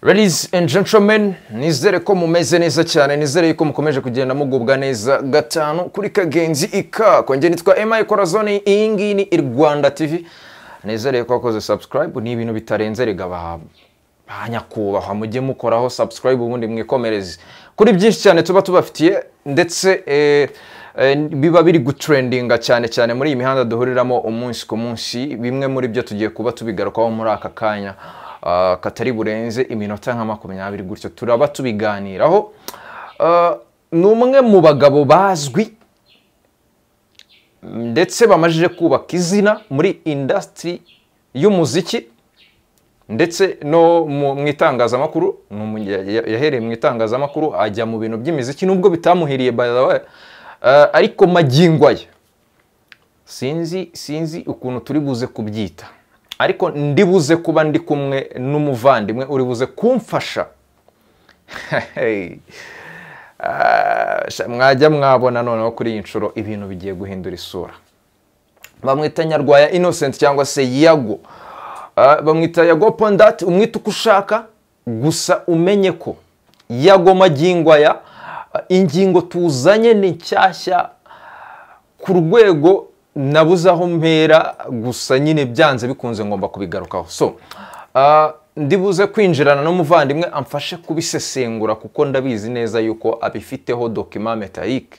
Ladies and gentlemen nizere ko mumeze neza cyane nizere yuko mukomeje kugenda mugubwa neza gatanu kuri kagenzi ikako njye nitwa emayi korazoni iyi ngiyi ni i rwanda tv nizere ko wakoze subscribe ni ibintu bitarenze rega ba ba nyakubahwa mujye mukoraho subscribe ubundi mwikomereze kuri byinshi cyane tuba tubafitiye ndetse eh, eh, biba biri gutrendinga cyane cyane muri iyi mihanda duhuriramo umunsi ku munsi bimwe muri byo tugiye kuba tubigarukaho muri aka kanya ah, katari burenze iminota nka makumyabiri gutyo turaba tubiganiraho Ah, ni umwe mu bagabo bazwi ndetse bamajije kubaka izina muri indasitiri y'umuziki ndetse no mu mu itangazamakuru ni umu- ya- ya- yahereye mu itangazamakuru ajya mu bintu by'imiziki nubwo bitamuhiriye by the way, eh, ariko magingo aya sinzi sinzi ukuntu turi buze kubyita ariko ndi buze kuba ndi kumwe n'umuvandimwe uri buze kumfasha Ah, sha- mwajya mwabona noneho kuri iyi nshuro ibintu bigiye guhindura isura bamwita nyarwaya innocent cyangwa se yago Ah, bamwita yago pondati umwita uko ushaka gusa umenye ko yago magingo aya ah, ingingo tuzanye ni nshyashya ku rwego nabuze aho mpera gusa nyine byanze bikunze ngomba kubigarukaho so ah, ndi buze kwinjirana n'umuvandimwe amfashe kubisesengura kuko ndabizi neza yuko abifiteho dokima metayike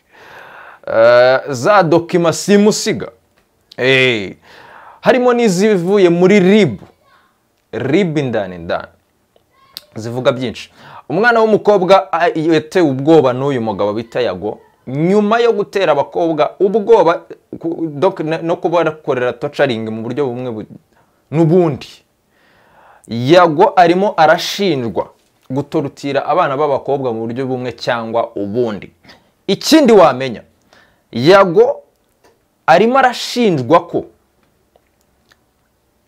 za dokima simusiga Eh, harimo n'izivuye muri ribu ribu indani indani zivuga byinshi umwana w'umukobwa a- yatewe ubwoba n'uyu mugabo bita yago nyuma yo gutera abakobwa ubwoba ku- dok- na- no kuba bakorera tocaringi mu buryo bumwe bu- n'ubundi yago arimo arashinjwa gutorutira abana b'abakobwa mu buryo bumwe cyangwa ubundi ikindi wamenya yago arimo arashinjwa ko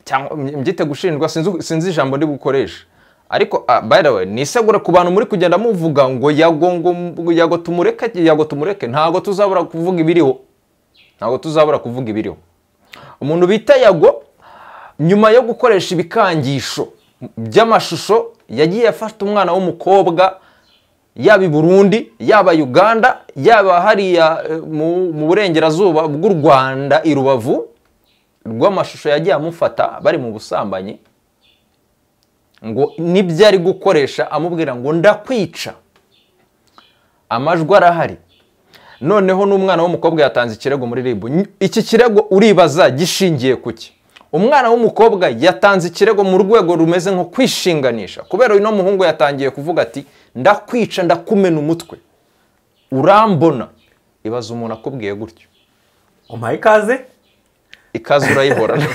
cyangwa mbyite gushinjwa sinzi sinzi ijambo ndi bukoresha ariko ah, by the way nisegura ku bantu muri kugenda muvuga ngo yago ngo ngo yago tumureke yago tumureke ntago tuzabura kuvuga ibiriho ntago tuzabura kuvuga ibiriho umuntu bita yago nyuma yo gukoresha ibikangisho by'amashusho yagiye afata umwana w'umukobwa yaba i burundi yaba uganda yaba hariya eh, mu, mu burengerazuba bw'u rwanda i rubavu rw'amashusho yagiye amufata bari mu busambanyi ngo nibyo ari gukoresha amubwira ngo ndakwica amajwi arahari noneho n'umwana w'umukobwa yatanze ikirego muri ribu Ny- iki kirego uribaza gishingiye ku ki umwana w'umukobwa yatanze ikirego mu rwego rumeze nko kwishinganisha kubera uno muhungu yatangiye kuvuga ati ndakwica ndakumena umutwe urambona ibaza umuntu akubwiye gutyo umpaye ikaze ikaze urayihorana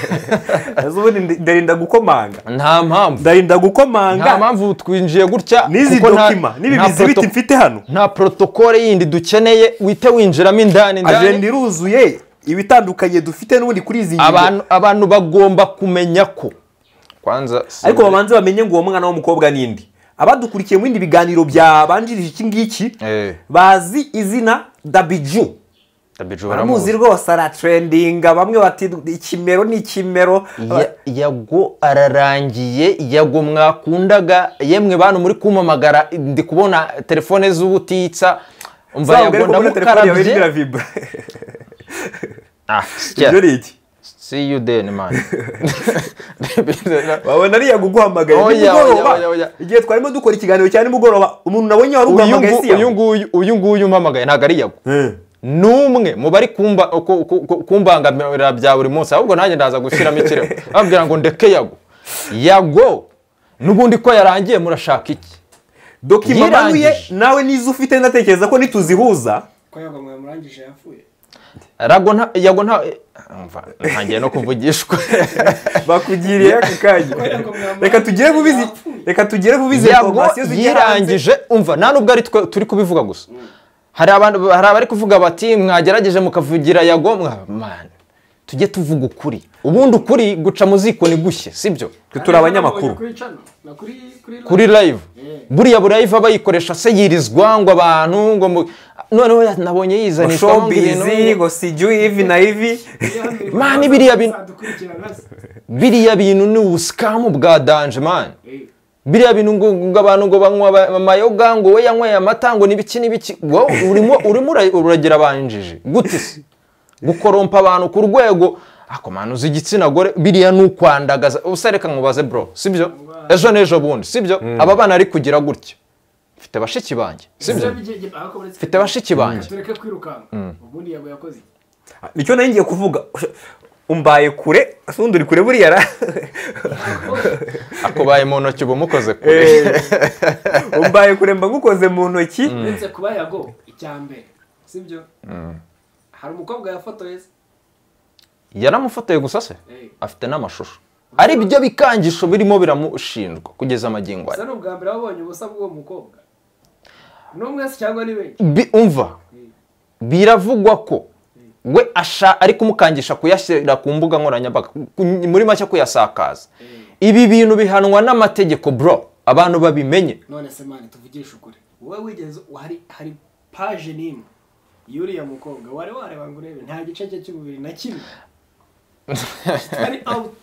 ese ubundi ndi- ndarinda gukomanga nta mpamvu ndarinda nta gukomanga mpamvu twinjiye gutya n'izi kuko nta- dokima n'ibi nta bizibiti proto- mfite hano nta porotokole yindi dukeneye wite winjiramo indani ajenda indani iruzuye ibitandukanye dufite n'ubundi kuri izi ngingo abantu abantu bagomba kumenya ko kwanza si- ariko babanze bamenye ngo uwo mwana w'umukobwa nindi abadukurikiye mu bindi biganiro byabanjirije iki ngiki Eh. bazi izina dabiju Dabiju baramuzi. baramuzi rwose aratrendinga bamwe bati ikimero ni ikimero Ya- yago ararangiye yago mwakundaga yemwe bantu muri kumamagara ndi kubona telefone z'ubutitsa umva Zahabwa yago ariko muri telefone yawe ndamukarabye irimo iravibra ah ibyo sitya ni iki see you then man wabona ariya guguhamagaye Oya, nimugoroba oya, oya, oya. igihe twarimo dukora ikiganiro cya nimugoroba umuntu nabonye wari uyu uguhamagaye si ngu- uyu yawe nguyu uyu nguyu umpamagaye ntabwo ari yago Eh. n'umwe mu bari kumba- ku- ku- ku- kumbangamira bya buri munsi ahubwo nanjye ndaza gushyiramo ikirego ababwira ngo ndeke yago yago n'ubundi ko yarangiye murashaka iki dokima Yirangije. manuye nawe n'izo ufite ndatekereza ko nituzihuza ko ntabwo mwamurangije yapfuye Rago nta yago nta umva, ntangiye no kuvugishwa bakugiriye ako kanya reka tugere bubizi reka tugere bubizi yago yirangije umva nta nubwo ari twe turi kubivuga gusa hari abantu hari abari kuvuga bati mwagerageje mukavugira yago mwa- man tujye tuvuga ukuri ubundi ukuri guca mu ziko ni gushye sibyo turi abanyamakuru kuri channel na kuri kuri kuri live buriya burayiva bayikoresha se yirizwa ngo abantu ngo mu- noneho ya- nabonye yizanisha showbiz ngo sijui ivi na ivi Mani biriya bintu- dukurikirana biriya bintu ni ubuskamu bwa danje man biriya bintu ngo ngo abantu ngo banywa aba- amayoga ngo we yanyweye amata ngo n'ibiki n'ibiki wowe urimo urimo ura- uragira abantu injiji gute se gukorompa abantu ku rwego ako muntu uzi igitsina gore biriya ni ukwandagaza ubusa reka nkubaze bro sibyo ejo n'ejo bundi sibyo aba bana ari kugira gutya mfite bashiki banjye sibyo mfite bashiki banjye tureke kwirukanka ubundi yago yakoze iki? nicyo nari ngiye kuvuga umbaye kure asundi uri kure buriya ra akubaye mu ntoki uba umukoze kure Eh, umbaye kure mba ngukoze mu ntoki uretse kuba yago icya mbere sibyo hari umukobwa yafotoye se yaramufotoye gusa se Eh. afite n'amashusho ari byo bikangisho birimo biramushinjwa kugeza amagingo aya gusa ni ubwa mbere wabonye ubusa bw'uwo mukobwa n'umwe se cyangwa ni benshi Bi- umva biravugwa ko we asha ari kumukangisha kuyashyira ku mbuga nkoranyambaga ku- muri make kuyasakaza ibi bintu bihanwa n'amategeko bro abantu babimenye none se mani tuvugishe ukuri wowe wigeze hari hari paje n'imwe y'uriya mukobwa wari wareba ngo urebe nta gice cye cy'umubiri na kimwe kitari out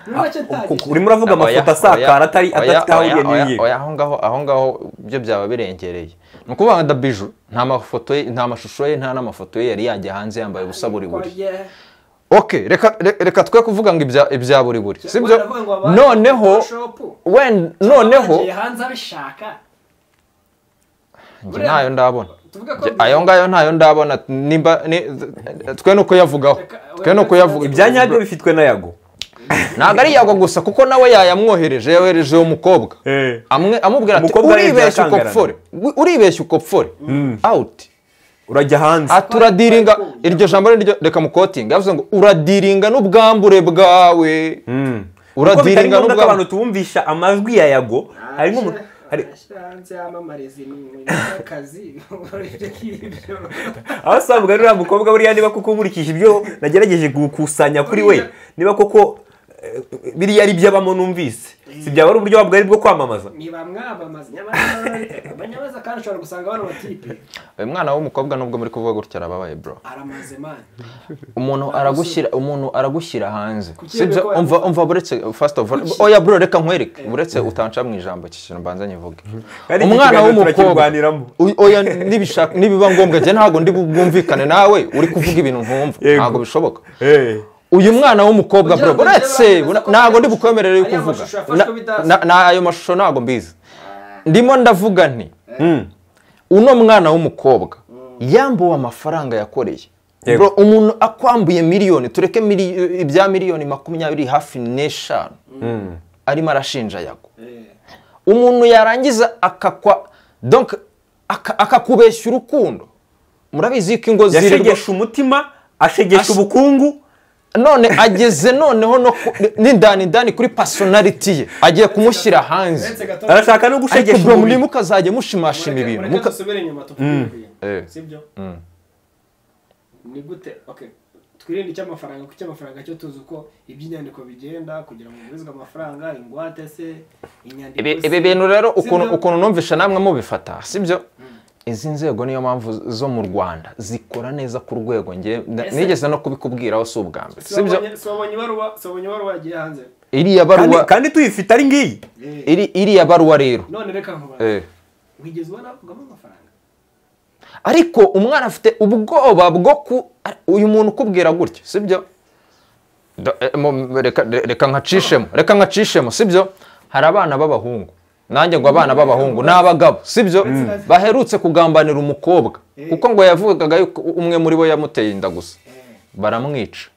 muri make nta gice urimo uravuga amafoto asakara atari adafite aho oya, ugeniye oya, oya, aho ngaho aho ngaho byo byaba birengereye ni ukuvuga nka dabiju nta mafoto ye nta mashusho ye nta n'amafoto ye yari yajya hanze yambaye ubusa buri buri Oya. ok reka re- reka twe kuvuga ngo ibya- ibya buri buri sibyo Baravuga ngo abantu noneho Photoshop. wenda noneho Bagiye hanze abishaka njye ntayo ndabona tuvuge ko Njye ayo ngayo ntayo ndabona nimba ni- twe ni ukuyavugaho twe ni ukuyavuga ibya nyabyo bifitwe na yago ntabwo ari yagwa gusa kuko nawe yayamwohereje yohereje uwo mukobwa Eh. Amwe- amubwira ati Umukobwa yarebye uribeshya arakangarana." ukopfore Wi- uribeshya ukopfore awuti urajya hanze turadiringa twari twumva. iryo jambo niryo reka mukotinga yavuze ngo uradiringa n'ubwambure bwawe kuko bitari uradiringa ngombwa ko abantu n'ubwambure tubumvisha amajwi ya yago hari nk'umuntu hari Ashyira hanze yamamariza imirimo y'akazi aho usanga uriya mukobwa buriya niba koko nkurikije ibyo nagerageje gukusanya kuri we niba koko eh, biriya ari iby'abamo numvise si byaba ari uburyo wabwo ari bwo kwamamaza ni bamwamamaza nyamara banyamaza kandi ushobora gusanga bano batipe uyu mwana w'umukobwa nubwo muri kuvuga gutya arababaye bro aramaze mani umuntu aragushyira umuntu aragushyira hanze Kuki sibyo yabikora? umva umva buretse first of all oya bro reka nkwereke buretse utanca mu ijambo iki kintu mbanza nyivuge Kandi iki umwana kiganiro w'umukobwa turakirwaniramo. Uy- oya nibishaka nibiba ngombwa njye ntabwo ndi bwumvikane nawe uri kuvuga ibintu ntumva Yego. ntabwo bishoboka Eh. uyu mwana w'umukobwa Kugira bro ngo buretse ndebe abantu ko ntabwo ndi bafite bukwemerere ariya kuvuga mashusho yafashwe bidazi. Na- na- ayo mashusho ntabwo mbizi ndimo ndavuga nti uno mwana w'umukobwa yambuwe amafaranga yakoreye Yego. Bro, umuntu akwambuye miliyoni tureke mili- ibya miliyoni makumyabiri hafi n'eshanu arimo arashinja yago umuntu yarangiza akakwa donc aka- akakubeshya urukundo murabizi ko ingo zirirwa yashegesha umutima ashegesha Ashe- ubukungu none ageze noneho no ku- n'indani indani kuri personality ye agiye kumushyira hanze uretse gato arashaka no ariko gushegesha bro muri umubiri mukazajya mushimashima ibintu mureke muka- dusubire inyuma tuvuge Eh. sibyo ni gute okay twirinde icy'amafaranga kuko icy'amafaranga cyo tuzi uko iby'inyandiko bigenda kugira ngo ugurizwe amafaranga ingwate se inyandiko ibi se. ibi bintu rero ukuntu Sibyo? ukuntu numvisha namwe mubifata sibyo izi nzego niyo mpamvu zo mu rwanda zikora neza ku rwego nge na- Ese- nigeze no kubikubwiraho si ubwa mbere Si wabonye- sibyo si wabonye ibaruwa si wabonye ibaruwa yagiye hanze iriya kandi, baruwa kandi tuyifite ari ngiyi Eh, iri- iriya baruwa rero none reka nkubaze Eh. wigeze ubona havugamo amafaranga ariko umwana afite ubwoba bwo ku ari- uyu muntu ukubwira gutya sibyo Da- eh, mu- reka- reka nkacishemo reka nkacishemo sibyo hari abana b'abahungu nanjye ngo abana b'abahungu ni abagabo sibyo baherutse kugambanira umukobwa kuko ngo yavugaga yuko umwe muri bo yamuteye inda gusa baramwica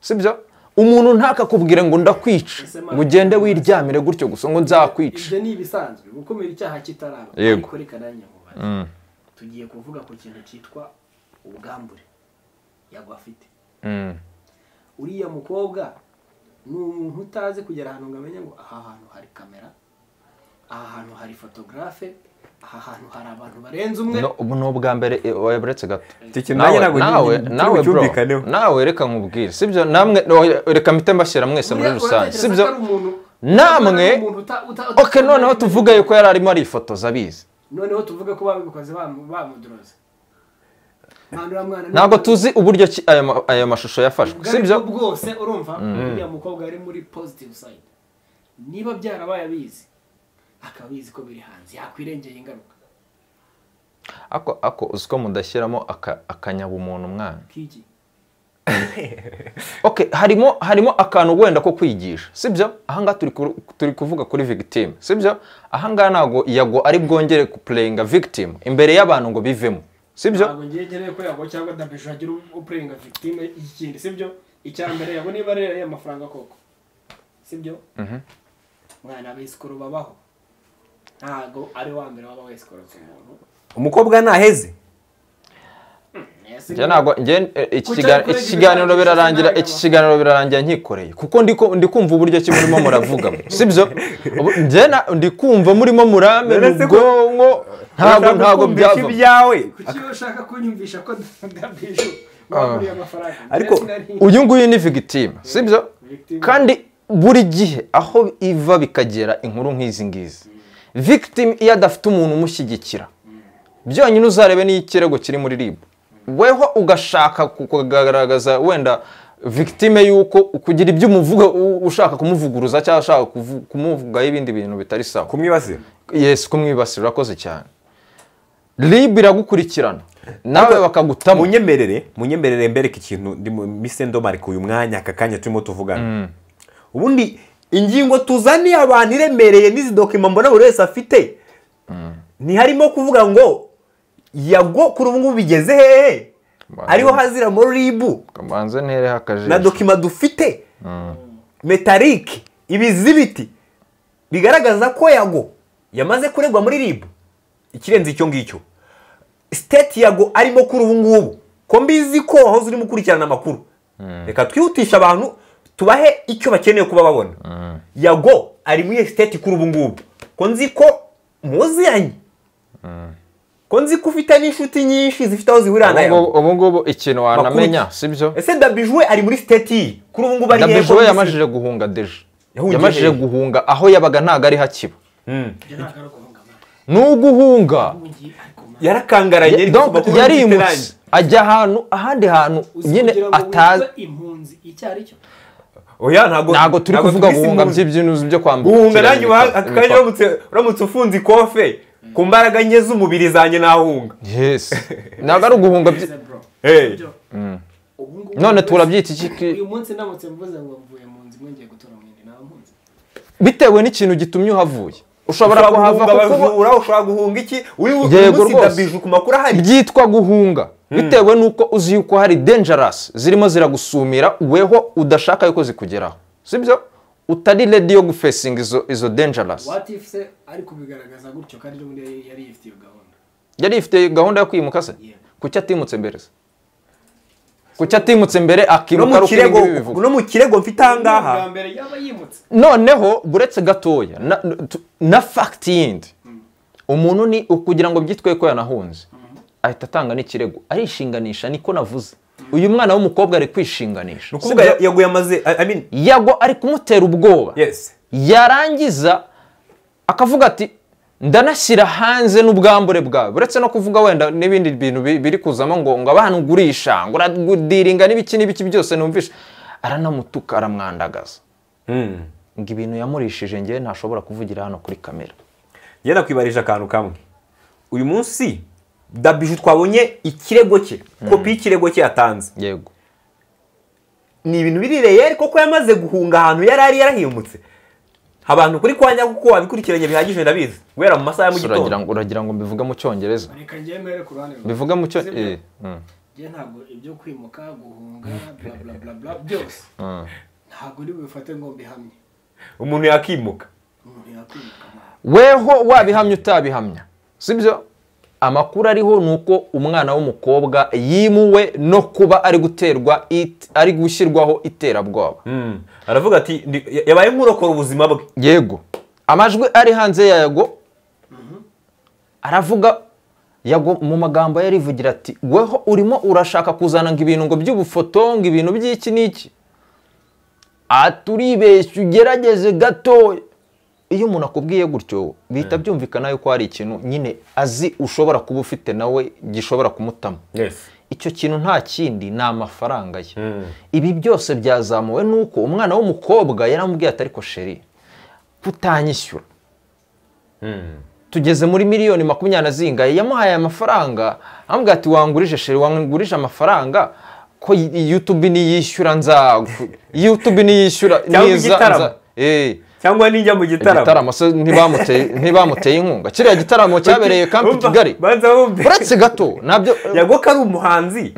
sibyo umuntu ntakakubwire ngo ndakwica Ese ma- ngo ugende wiryamire gutyo gusa ngo nzakwica ibyo ni ibisanzwe gukumira icyaha kitaraba Yego. ariko reka nanjye nkubaze tugiye kuvuga ku kintu cyitwa ubwambure yago afite Mm. uriya mukobwa ni umuntu utazi kugera ahantu ngo amenye ngo aha hantu hari kamera aha hantu hari fotogarafe aha hantu hari abantu barenze umwe No, ubu ni ubwa mbere eh, waburetse gato Icyo kintu nanjye ntabwo nawe ngi- nawe bro cyumvikaneho. nawe reka nkubwire sibyo namwe no, reka mpite mbashyira mwese muri Buriya rusange uratekereza sibyo ko ari umuntu- namwe ari umuntu uta- uta- uta- ok noneho tuvuga yuko yari arimo arifotoza abizi noneho tuvuge ko babikoze bamu- bamuduroze Mandura mwana, ntabwo niba- tuzi uburyo ki ayo ma- ayo mashusho yafashwe ubwo ari bwo sibyo bwose urumva uriya mukobwa ari muri positive side niba byarabaye abizi akaba abizi ko biri hanze yakwirengera ingaruka ako ako uzi ko mudashyiramo aka- akanyabumuntu mwana k'iki okay harimo harimo akantu wenda ko kwigisha sibyo ahangaha turi ku- turi kuvuga kuri victim sibyo ahangaha ntabwo yago ari bwongere kupureyinga victim imbere y'abantu ngo bivemo sibyo ntabwo ngiye nkeneye ko yago cyangwa dabisho hagira upurenga victime y'ikindi sibyo icya mbere yago niba rero ariya mafaranga koko sibyo mwana abisikoro babaho ntabwo ari wa mbere waba wesikorotse umuntu umukobwa ntaheze Yes, njye ntabwo njye eh, iki Kuki kiga- ariko iki kiganiro yigeze birarangira inama? iki kiganiro birarangira nkikoreye kuko ndi ku- ndi kumva uburyo ki murimo muravugamo sibyo Ubu- njye na- ndi kumva murimo murame mu Nonese ko- bwonko ntabwo Urashaka ntabwo kumvisha byava ibyawe kuki ushaka kunyumvisha ko dabisho waguriye amafaranga Ariko Ndetse nari- uyu nguyu ni victime sibyo Victime. kandi buri gihe aho iva bikagera inkuru nk'izi ngizi victime iyo adafite umuntu umushyigikira byonyine uzarebe n'iyo ikirego kiri muri rib weho ugashaka ku- kugaragaza wenda victime y'uko kugira ibyo umuvuga u- ushaka kumuvuguruza cyangwa ushaka kuvu- kumuvugaho ibindi bintu bitari sawa kumwibasira yesu kumwibasira urakoze cyane rib iragukurikirana nawe bakagutamo munyemerere munyemerere mbereke ikintu ndimo- mise ndomarika uyu mwanya aka kanya turimo tuvugana ubundi ingingo tuzaniye abantu iremereye n'izi dokima mbona buri wese afite ntiharimo kuvuga ngo yago kuri ubu ngubu bigeze hehe Banza. ariho hazira muri ribu kamanze ntereho akajisho na dokima dufite metarike ibizibiti bigaragaza ko yago yamaze kuregwa muri rib ikirenze icyo ngicyo siteti yago arimo kuri ubu ngubu ko mbizi ko wahoze urimo ukurikirana amakuru reka twihutisha abantu tubahe icyo bakeneye kuba babona yago ari muri iyo siteti kuri ubu ngubu ko nzi ko muziranye ko nzi ko ufite n'inshuti nyinshi zifite aho zihurira na yago Ubungubu- ubungubu ikintu wanamenya Makuru- sibyo ese dabijwe ari muri siteti kuri ubu ngubu ari dabije we yego yamajije guhunga deje Yahungiye yamajije hehe? guhunga aho yabaga ntabwo ari hakiba Njye ntabwo ari uguhunga amahanga. ni uguhunga Ugiye ariko mwana. yarakangaranye Ye- ariko donc kuko bifite yarimutse irangi. ajya ahantu ahandi hantu Uzi nyine kugira ngo atazi witwe impunzi icyo ari cyo oya ntabwo ntago turi ntabwo kuvuga twise guhunga impunzi. by'ibyino byo kwambara guhunga nanjye uba- aka kanya uramutse uramutse ufunze ikofe ku mbaraga nke z'umubiri zanjye nahunga yes ntabwo ari uguhunga byi- Neza, bro. Hey. Sibyo? Ubu ngubu- none turabyita iki ki- uyu munsi ndamutse mvuze ngo mvuye mu nzu imwe ngiye gutura mu yindi naba mpunzi bitewe n'ikintu gitumye uhavuye ushobora ushobora kuhava guhunga kuko uba- abajura ushobora guhunga iki uyu uyu Yego munsi rwose. dabije ku makuru ahari byitwa guhunga bitewe n'uko uzi yuko hari dangerous zirimo ziragusumira weho udashaka yuko zikugeraho sibyo utari ready yo gufesinga izo izo dangerous what if se ari kubigaragaza gutyo kandi n'ubundi yari yari yifitiye iyo gahunda yari ifite gahunda yo kwimuka se Yeah. kuki atimutse mbere se kuki atimutse mbere no akimuka mu ari uko ibi kirego ngibi bivuga no mu kirego mfite aha ngaha bwa mbere yaba yimutse noneho buretse gatoya na, tu- na fact yindi umuntu ni ukugira ngo byitwe ko yanahunze ahita atanga n'ikirego arishinganisha niko navuze uyu mwana w'umukobwa ari ni kwishinganisha ukuvuga Sibyo? yaguye amaze I- I mean, yago ari kumutera ubwoba yes yarangiza akavuga ati ndanashyira hanze n'ubwambure bwawe uretse no kuvuga wenda n'ibindi bintu bi- biri kuzamo ngo ngo abantu ugurisha ngo uradiringa n'ibiki n'ibiki byose numvisha aranamutuka aramwandagaza Mm. ngo ibintu yamurishije ngewe ntashobora kuvugira hano kuri kamera njye nakwibarije akantu kamwe uyu munsi dabije twabonye ikirego cye kopi y'ikirego cye yatanze yego ni ibintu biri reyeri koko yamaze guhunga ahantu yari ari yarahimutse abantu kuri kwa nyako kuko wabikurikiranye bihagije ndabizi guhera mu masaha ya mu So uragira gitondo ngo uragira ngo mbivuge mu cyongereza reka ngewe mbere ku ruhande rwawe. mbivuge mu Sibyo? cyongereza Njye ntabwo ibyo kwimuka guhunga bla bla bla bla byose ntabwo uri bubifate ngo mbihamye umuntu yakimuka umuntu yakwimuka mwana. weho wabihamya utabihamya sibyo amakuru ariho ni uko umwana w'umukobwa yimuwe no kuba ari guterwa it- ari gushyirwaho iterabwoba Mm. aravuga ati ndi- ya- yabaye nk'urokora ubuzima bwe yego amajwi ari hanze ya yago aravuga yago mu magambo ye arivugira ati weho urimo urashaka kuzana ngo ibintu ngo by'ubufoto ngo ibintu by'iki n'iki aturibeshya ugerageze gatoya iyo umuntu akubwiye gutyo bihita byumvikana yuko hari ikintu nyine azi ushobora kuba ufite nawe gishobora kumutama yes icyo kintu nta kindi ni amafaranga ye ibi byose byazamuwe n'uko umwana w'umukobwa yaramubwiye ati ariko sheri kutanyishyura tugeze muri miliyoni makumyabiri zingaye yamuhaye amafaranga amubwira ati wangurije sheri wangurije amafaranga ko yutube niyishyura nza yutube niyishyura Cyangwa niza- igitaramo. nza- eh, cyangwa nijya mu gitaramo igitaramo se ntibamuteye ntibamuteye inkunga kiriya gitaramo cyabereye kampi Umva, kigali banza wumve uretse gato nabyo yagoka ari umuhanzi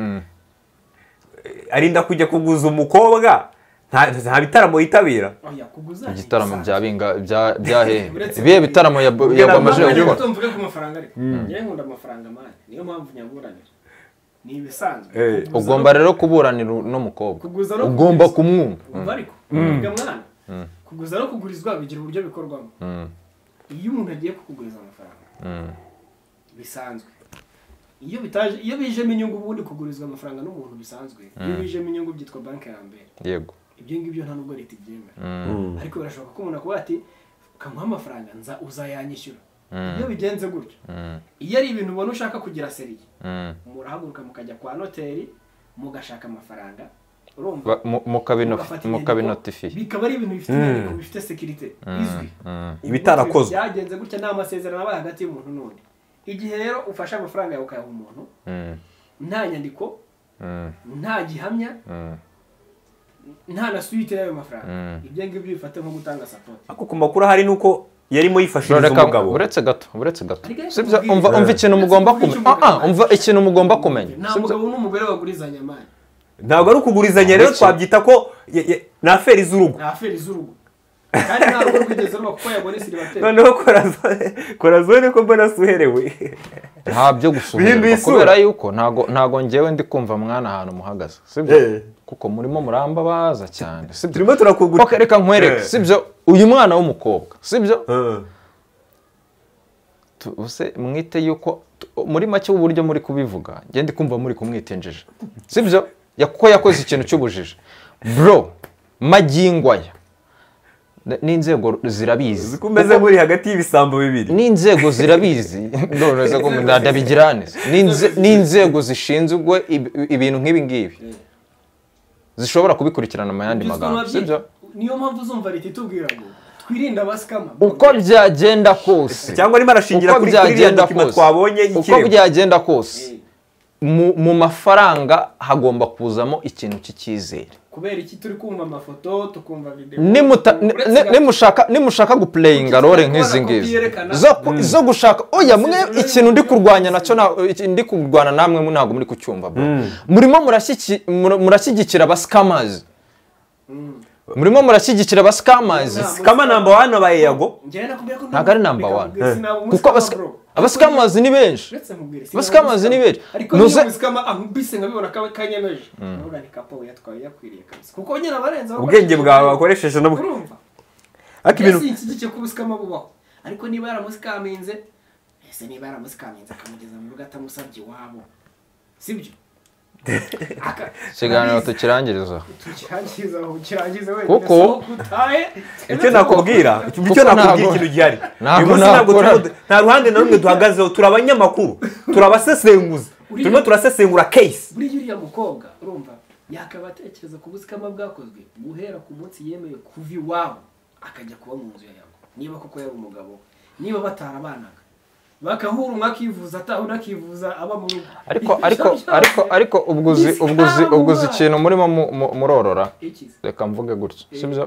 arinda kujya kuguza umukobwa nta nta bitaramo yitabira oya kuguza ibitaramo bya binga bya bya hehe Uretse- ibihe bitaramo yab- Ubwo yagwamaje nabwo- gukora mvuge ku mafaranga ariko njyewe nkunda amafaranga mani niyo mpamvu nyaburanira ni ibisanzwe Eh. Kuguza ugomba no- rero kuburanira n'umukobwa Kuguza no ugomba kuguza. kumwumva umva ariko wiga mwana kuguza no kugurizwa bigira uburyo bikorwamo iyo umuntu agiye kukuguriza amafaranga bisanzwe iyo bitaje iyo bijemo inyungu ubundi kugurizwa amafaranga n'umuntu bisanzwe iyo bijemo inyungu byitwa banki ya mbere yego ibyo ngibyo nta nubwo leta ibyemera ariko birashoboka ko umuntu akuba ati ukamuha amafaranga nza uzayanyishyura iyo bigenze gutyo iyo ari ibintu ubona ushaka kugira seriye Mm. murahaguruka mukajya kwa noteri mugashaka amafaranga urumva Ba- mu- mukabino- mugafata mukabinotifiye inyandiko, bikaba ari ibintu bifite inyandiko bifite sekirite izwi Ubwo Ibitarakozwe. byagenze gutya nta masezerano aba hagati y'umuntu n'undi igihe rero ufashe amafaranga yawe ukayaha umuntu Mm, nta nyandiko mm, nta gihamya mm. nta na suite y'ayo mafaranga Mm. ibyo ngibyo bifate nko gutanga sapoti ariko ku makuru ahari ni uko yarimo yifashiriza Reka- umugabo uretse gato uretse gato Ariko ariko Sibyo, mubwire. umva umva Eh. ikintu mugomba kumenya Mubwire. Ah, ah, umva ikintu mugomba kumenya nta Sibyo. mugabo n'umugore bagurizanya amani ntabwo ari ukugurizanya rero Uretse- twabyita ko ye- ye- ni aferi z'urugo ni aferi z'urugo kandi nta rugo rwigeze ruba kuko yabonye siribateri noneho kora zo- kora zone ko mbona suherewe nta byo gusuhurwa Bihinduye isura. kubera yuko ntago ntago njyewe ndi kumva mwana ahantu muhagaze sibyo Eh. kuko murimo muramba baza cyane sibyo turimo turakugura okay, reka nkwereke Eh. sibyo uyu mwana w'umukobwa sibyo Eh. Tu- use mwite yuko tu- muri make uburyo muri kubivuga njye ndi kumva muri kumwitenjeje sibyo Ya- kuko yakoze ikintu cy'ubujiji bro magingo aya n- n'inzego zirabizi uko umeze Kuko- nk'uri hagati y'ibisambo bibiri n'inzego zirabizi ndoroza ko ndabigirane n'inzego zishinzwe ib- ibintu nk'ibi ngibi zishobora kubikurikirana mu yandi magambo sibyo niyo mpamvu uzumva leta itubwira ngo twirinde abasikama uko byagenda kose cyangwa arimo arashingira uko kuri kuri iriya byagenda dokima twabonye kose uko y'ikirego byagenda kose Eh, mu mu mafaranga hagomba kuzamo ikintu cy'icyizere kubera iki turi kumva amafoto tukumva videwo Nimuta- ni- ni- nimushaka nimushaka gupureyinga role nk'izi ngizi zo ku- zo gushaka oya mwe ikintu ndi kurwanya nacyo nta- iki- ndi kurwana namwe mu- ntabwo muri kucyumva bro. murimo murashyiki- mur- murashyigikira abasikamazi murimo murashyigikira abasikamazi Nta- kama namba wani abaye yago ntabwo ari namba wani kuko abasika- abasikamazi ni benshi Abasikamazi ni benshi. ariko Nuze- niba abasikama ahubise nkabibona kaba kanyemeje nubwo ni kapo yatwaye yakwiriye kabisa kuko nyine abarenze ubwenge bwawe wakoresheje no urumva ariko ibintu mbese inshyigikiye ko ubusikama bubaho ariko niba yaramusikaminze ese niba yaramusikaminze akamugeza mu rugo atamusabye iwabo sibyo Aka- ikiganiro arabizi. tukirangiriza tukirangiza aho ukirangize wenda Kuko- sohoka utahe icyo nakubwira icyo icyo Kuko nakubwira ntabwo- ikintu gihari ntabwo uyu munsi ntabwo nakora- turimo- nta ruhande na rumwe duhagazeho turi abanyamakuru turi abasesenguzi Uriya- turimo turasesengura case buriya uriya mukobwa urumva yakaba atekereza ku busikama bwakozwe guhera ku munsi yemeye kuva iwabo akajya kuba mu nzu yawe niba koko yari umugabo we. niba batarabanaga bakahura umwe akivuza ataha undi akivuza aba mu rugo ariko ariko ariko ariko ubwo uzi ubwo uzi ubwo uzi ikintu murimo mu- mu- murorora Ikizi. reka mvuge gutya sibyo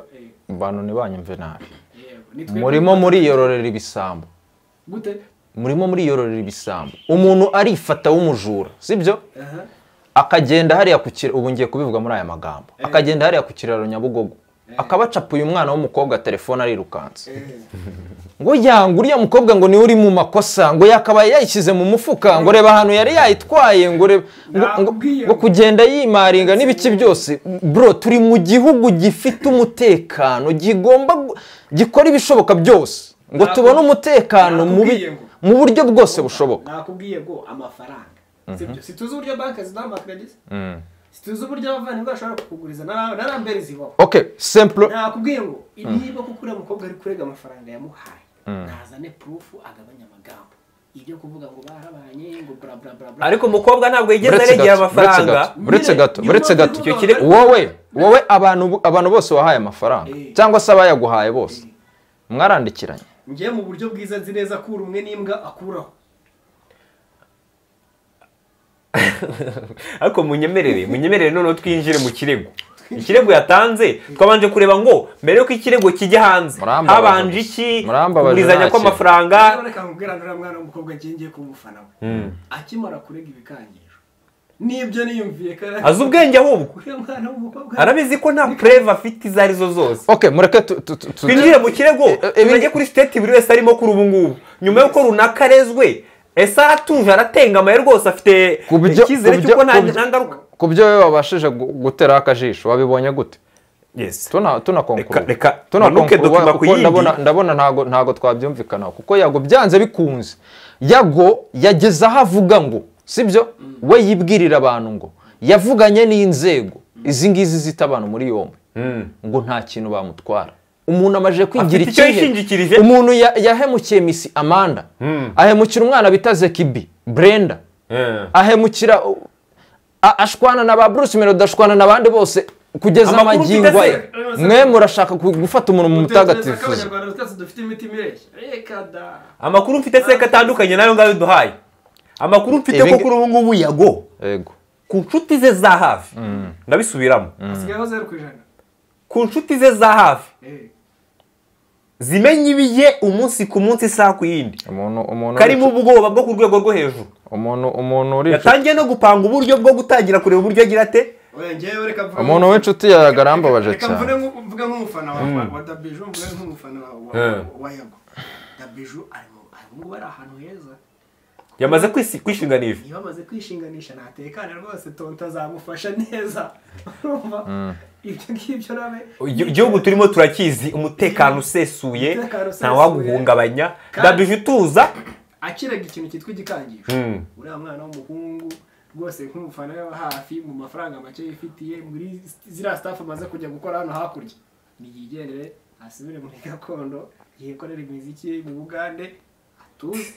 bantu ntibanyumve nabi Yego, ni twebwe murimo muriyororera ibisambo gute murimo muriyororera ibisambo umuntu arifata w'umujura sibyo aha akagenda hariya ku kiraro ubu ngiye kubivuga muri aya magambo akagenda hariya ku kiraro nyabugogo akabacapuye umwana w'umukobwa telefone arirukanse ngo yanga uriya mukobwa ngo niwe uri mu makosa ngo yakabaye yayishyize mu mufuka ngo reba ahantu yari yayitwaye ngo reba ngo, ngo, Nakubwiye. ngo kugenda yimaringa n'ibiki byose bro turi mu gihugu gifite umutekano gigomba gu- gikora ibishoboka byose ngo Naku- tubone umutekano mu bi- nakubwiye ngo. mu buryo bwose bushoboka nakubwiye ngo amafaranga sibyo situzi uburyo banki zidahamakira ageze situzi uburyo abavandimwe bashobora kukuguriza na na rambere zibaho okay simple nakubwiye ngo niba kuko uriya mukobwa ari kurega amafaranga yamuhaye nazane purufu agabanya amagambo ibyo kuvuga ngo barabanye ngo bla bla bla bla ariko umukobwa ntabwo yigeze Uretse aregera gato, uretse amafaranga gato, uretse gato Nyine, uretse nyuma gato y'uko Icyo kire- wowe wowe abantu abantu bose wahaye amafaranga Eh. cyangwa se abayaguhaye bose mwarandikiranye njye mu buryo bwiza nzi neza ko uri umwe n'imbwa akuraho ariko munyemerere munyemerere noneho twinjire mu kirego ikirego yatanze twabanje kureba ngo mbere yuko ikirego kijya hanze Murambabaje habanje gusa. iki Murambabaje kugurizanya nta kw'amafaranga uraboneka nkubwira nturiya mwana w'umukobwa agiye ngiye kuba umufana we akimara kurega ibikangisho nibyo niyumviye ko ari- azi ubwenge ahubwo uriya mwana w'umukobwa arabizi ko nta pureve afite izo arizo zose ok mureke tu- tu- tu- tu- twinjire mu kirego Eh, eh, tunajye kuri siteti buri wese arimo kuri ubu ngubu nyuma y'uko runaka arezwe ese aratuje aratengamaye rwose afite ku byo- icyizere ku byo- cy'uko nta ku byo- nta ngaruka ku byo wowe wabashije gu- guteraho akajisho wabibonye gute Yes. tuna tunakonkuru Reka- reka tuna manuke konkuru dokima ku kuko yindi. ndabona ndabona ntago ntago twabyumvikanaho kuko yago byanze bikunze yago yageze aho avuga ngo sibyo we yibwirira abantu ngo yavuganye n'inzego izi ngizi zita abantu muri yombi ngo nta kintu bamutwara umuntu amajije kwigira Afite icyo ikihe? yishingikirije. umuntu ya- yahemukiye misi amanda ahemukira umwana bita zekibi brenda Eh. ahemukira uh, a- ashwana na ba bruce melody ashwana n'abandi bose kugeza Amakuru amagingo aye tuteze. mwe murashaka ku- gufata umuntu mu Utekereza ko mutagatifu abanyarwanda twese dufite imitima ireshya reka da amakuru mfite seka atandukanye nayo ngayo duhaye amakuru mfite Ibi- ko kuri ubu ngubu yago yego ku nshuti ze za hafi ndabisubiramo hasigayeho zeru ku ijana ku nshuti ze za hafi Eh. zimenya ibiye umunsi ku munsi isaha ku yindi umuntu umuntu karimo ubwoba bwo ku rwego rwo hejuru umuntu umuntu uri yatangiye no gupanga uburyo bwo gutangira kureba uburyo agira ate Oya, njyewe reka mvuge Umuntu nk'umufana. w'inshuti yawe agarambabaje Reka cyane. mvuge nk- mvuge nk'umufana wa wa dabiju mvuge nk'umufana wa- wa- Eh. wa yago dabiju ari mu ari mu- bari ahantu heza yamaze kwisi- kwishinganisha iyo bamaze kwishinganisha natekane rwose tonto azamufasha neza urumva ibyo ngibyo nawe Igi- igihugu turimo turakizi umutekano usesuye Umutekano usesuye. ntawaguhungabanya Kandi- dabije utuza akiraga ikintu cyitwa igikangisho Mm. uriya mwana w'umuhungu rwose nk'umufana we wa hafi mu mafaranga make yifitiye muri ziriya staff amaze kujya gukora hano hakurya niyigendere asubire muri gakondo yikorere imiziki ye mu bugande atuze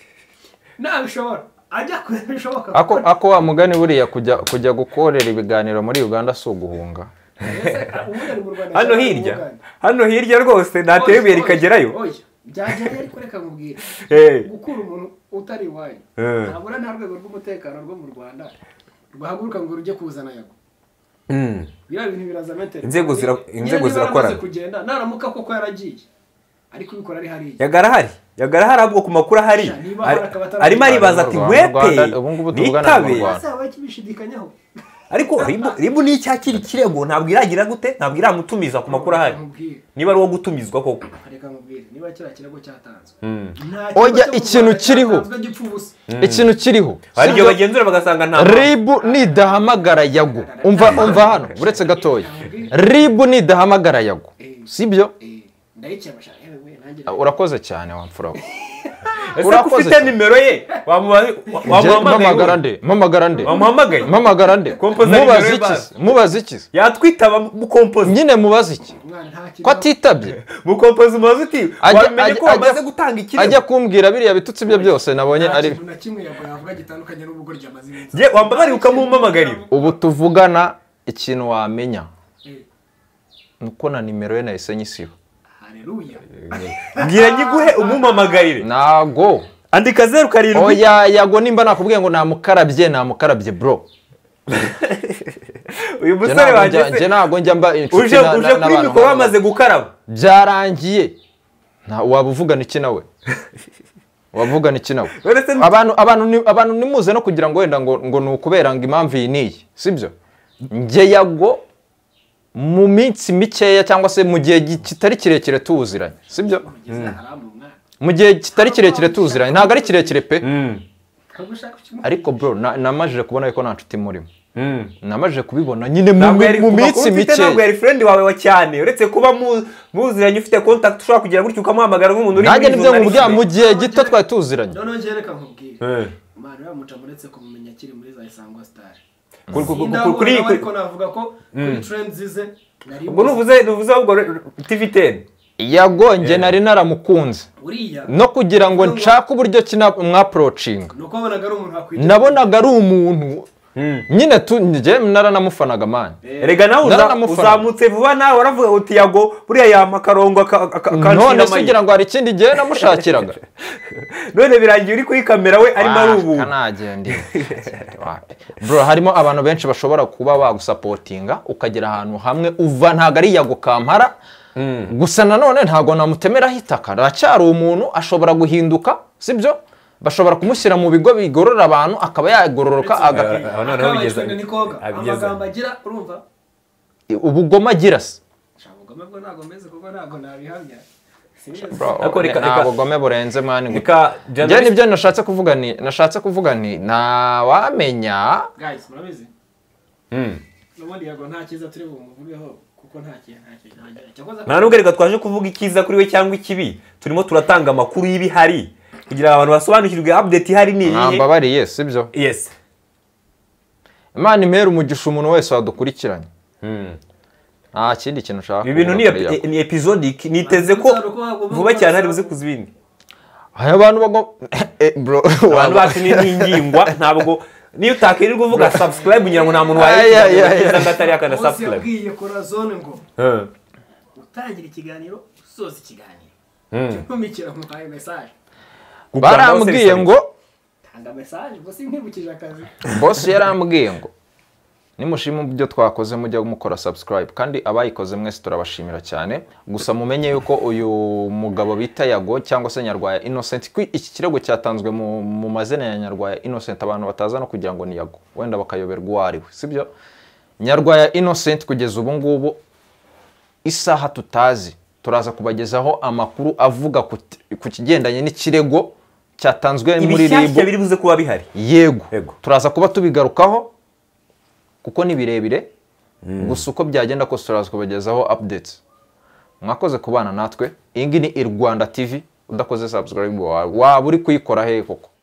nabishobora ajya kure bishoboka ako kuko- ako wa mugani buriya kujya kujya gukorera ibiganiro muri uganda si uguhunga Ese, ubundi ari mu Rwanda, hano ashobora hirya kubuganda. hano hirya rwose ntateye ibuye rikagerayo Oya, byagerayo ariko reka nkubwire Eh. gukura umuntu utari iwanyu Eh. ntabura nta rwego rw'umutekano rwo mu rwanda rwahaguruka ngo rujye kuzana yago Mm. biriya bintu biraza metero Inzego zira- Nyine inzego niba zirakorana. yaramaze kugenda naramuka koko yaragiye ariko ubikora ari hariya yagara hari yagara hari ahubwo ku makuru ahari Sha, niba Ari- hari akaba atari- arimo aribaza ati Mu Rwanda- wepe ubu ngubu tuvugana mu nitabe Rwanda. azaba akibishidikanyaho ariko ribu ribu ni icyakira ikirego ntabwo iragira gute ntabwo iramutumiza ku makuru ahari nkubwire niba ari uwo gutumizwa koko reka nkubwire niba kiriya kirego cyatanzwe Oya, ikintu kiriho. ikintu kiriho hari igihe sibyo? bagenzura bagasanga nta ribu nidahamagara yago umva umva hano uretse gatoya ribu nidahamagara yago sibyo ndayikemashara urakoze cyane wamfura we. ese ko urakoze ufite cyane. nimero ye wamuha- wa- Njye mpamagara wamuhamagaye nde mpamagara nde Wamuhamagaye? mpamagara nde Kompoza mubaza nimero ye iki se? mubaze iki se? yatwitaba mukompozi nyine mubaze iki ko atitabye mukompozi umaze uti Ajya- wamenye ajya- ko wamaze ajya- gutanga ajya ikirego kumbwira biriya bitutsi bye byose nabonye ari kintu na kimwe yago yavuga gitandukanye n'ubwo ryamaze iminsi Ye, wambabariye ukamumpamagarira. ubu tuvugana ikintu wamenya Eh, ni uko na nimero ye nahise nyisiba haleluya mbwira nyiguhe umumamagarire ntago andika zeru karindwi oya yago nimba nakubwiye ngo namukarabye namukarabye bro Njye uyu musore ntabwo njya- wageze njye ntabwo njya mba inshuti uje na- na- uje kuri n'abantu mikoro nk'abo. bamaze gukaraba byarangiye nta waba uvugana iki nawe wavugana iki nawe Uretse n- abantu abantu ni- abantu nimuze no kugira ngo wenda ngo ngo ni ukubera ngo impamvu iyi n'iyi sibyo njye yago mu minsi mikeya cyangwa se mu gihe gi- kitari kirekire tuwuziranye sibyo ugeze haramu umwana mu gihe kitari kirekire tuwuziranye ntabwo ari kirekire pe ntabwo ushaka ikimu ariko bro na- namajije kubona ko nta nshuti murimo Mm. namajije kubibona nyine mu Ntabwo yari- mu ku minsi makuru ufite ntabwo mikeya yari friend wawe wa cyane uretse kuba mu- muziranye ufite contact ushobora kugira gutyo ukamuhamagara nk'umuntu uri nanjye muri nibyo nkubwira journalism. mu gihe gito twari tuziranye noneho njye reka nkubwire Eh. imana yamuca muretse kumumenya akiri muri za isangwa sitari Ku- ku- ku- ku- sindabona kuri- nawe ariko navuga ko kuri trend zize nari ubwo nuvuze nuvuze ahubwo tiviteni yagonge nari naramukunze uriya no kugira ngo nshake uburyo kina mwapurocinga ni uko wabonaga ari umuntu wakwita nabonaga ari umuntu nyine tu njye naranamufanaga mani rega nawe uza- Naranamufana. uzamutse vuba nawe waravuga uti yago buriya yampa akarongo aka- aka- aka- none akanshinga se amayi. ugira ngo hari ikindi gihe namushakiraga none birangiye uri kuri kamera we arimo ari ubu kanagendeye bro harimo abantu benshi bashobora kuba bagusapotinga ukagera ahantu hamwe uva ntabwo ari yago kampara gusa nanone ntabwo namutemeraho itaka aracyari umuntu ashobora guhinduka sibyo bashobora kumushyira mu bigo bigorora abantu akaba yagororoka aga- aho noneho Akabaye bigeze- twende ni koga abigeze. amagambo agira urumva ubugome agira se nshaka ubugome bwo ntabwo mbese kuko ntabwo nabihamya Sinigeze- Bro, Ariko reka- nta reka- bugome burenze mani reka njye journalist- nibyo nashatse kuvuga ni nashatse kuvuga ni ntawamenya guys murabizi Mm. n'ubundi yago nta cyiza turi bumuvugeho kuko nta kintu nta kintu ntagira cyakoze nta nubwo reka twaje kuvuga icyiza kuri we cyangwa ikibi turimo turatanga amakuru y'ibihari kugira ngo abantu basobanukirwe update ihari ni iyihe mwambabariye sibyo yes imana imera umugisha umuntu wese wadukurikiranye Mm. nta kindi kintu ushaka ibi bintu ni kuvuga kuri epi- Yakobo. ni episodic niteze ko vuba cyane hari buze kuza ibindi hari abantu bagomba Eh, bro abantu bacu ni n'ingingwa ntabwo niyo utakirirwa uvuga subscribe ngira ngo nta muntu Ay, ay, ay, ay. wayisanga atari yakanda bose subscribe yabwiye kora zone ngo Mm. utangira ikiganiro usoza ikiganiro Mm. ntumikira muhaye mesaje Gukanda hose barambwiye bisa ngo tanga mesaje gusa inkibukije akazi bosi yarambwiye ngo nimushima byo twakoze mujya mukora subscribe kandi abayikoze mwese turabashimira cyane gusa mumenye yuko uyu mugabo bita yago cyangwa se nyarwaya innocent ko iki kirego cyatanzwe mu, mu mazina ya nyarwaya innocent abantu bataza no kugira ngo ni yago wenda bakayoberwa uwo ari we sibyo nyarwaya innocent kugeza ubu ngubu isaha tutazi turaza kubagezaho amakuru avuga ku ku kigendanye n'ikirego cyatanzwe muri ribu ibishyashya biri buze kuba bihari yego Yego. turaza kuba tubigarukaho kuko ni birebire gusa uko byagenda kose turaza kubagezaho updates mwakoze kubana natwe iyi ngiyi ni i rwanda tv udakoze subscribe wawe waba uri kuyikora hehe koko